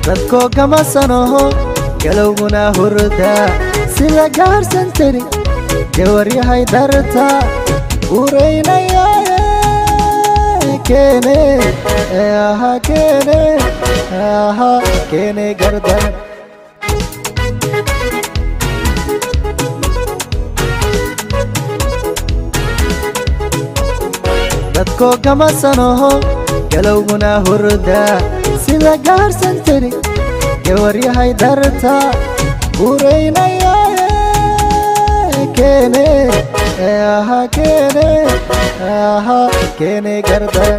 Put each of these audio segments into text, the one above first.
dadkoo kama sanoho galowguna hurda sida gaarsan tiri gawaryahay darta uraynayaaye keene aha keene aha keene gardan dadkoo kama sanoho galowguna hurda sida gaarsan tiri gawaryahay darta uraynayaaye keene aha keene aha keene gardan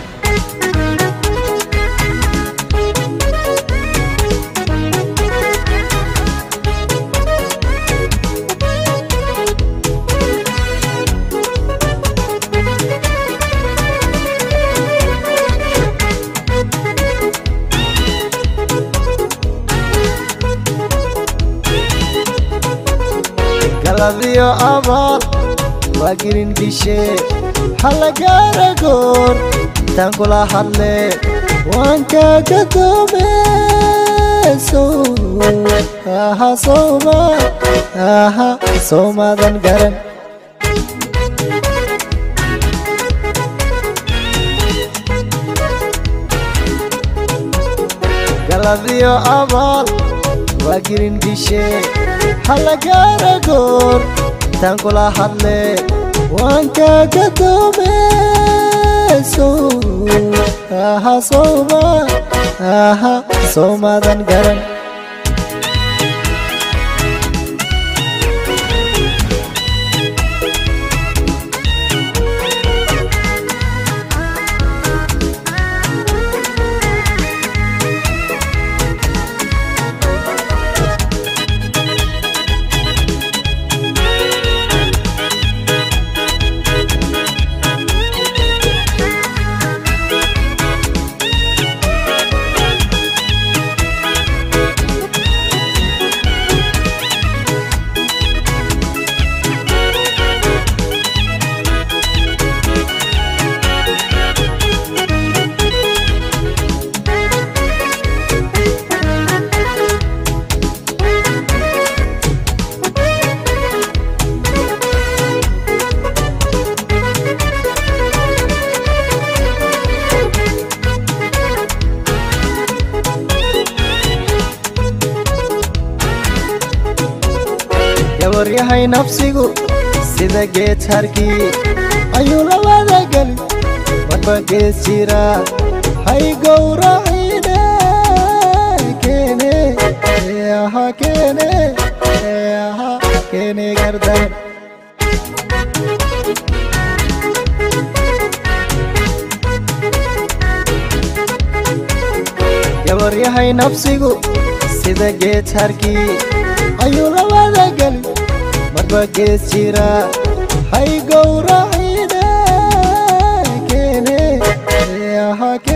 galadiyo abaal waa girin dishe halla gaara goor intaan kula hadle waan kaaga doome aha sowma aha sowmadan garan galadiyo abaal waa girin dishe halla gaara goor intaan kula hadle waan kaaga doome aha sowma aha sowmadan garan gabaryahay nafsigu sida geed harkii ayuu la wadageli marba gees jira hay gowracine keene aha keene aha keene gardan gabaryahay nafsigu sida geed harkii ayuu la wadageli marba gees jira hay gowracine keene aha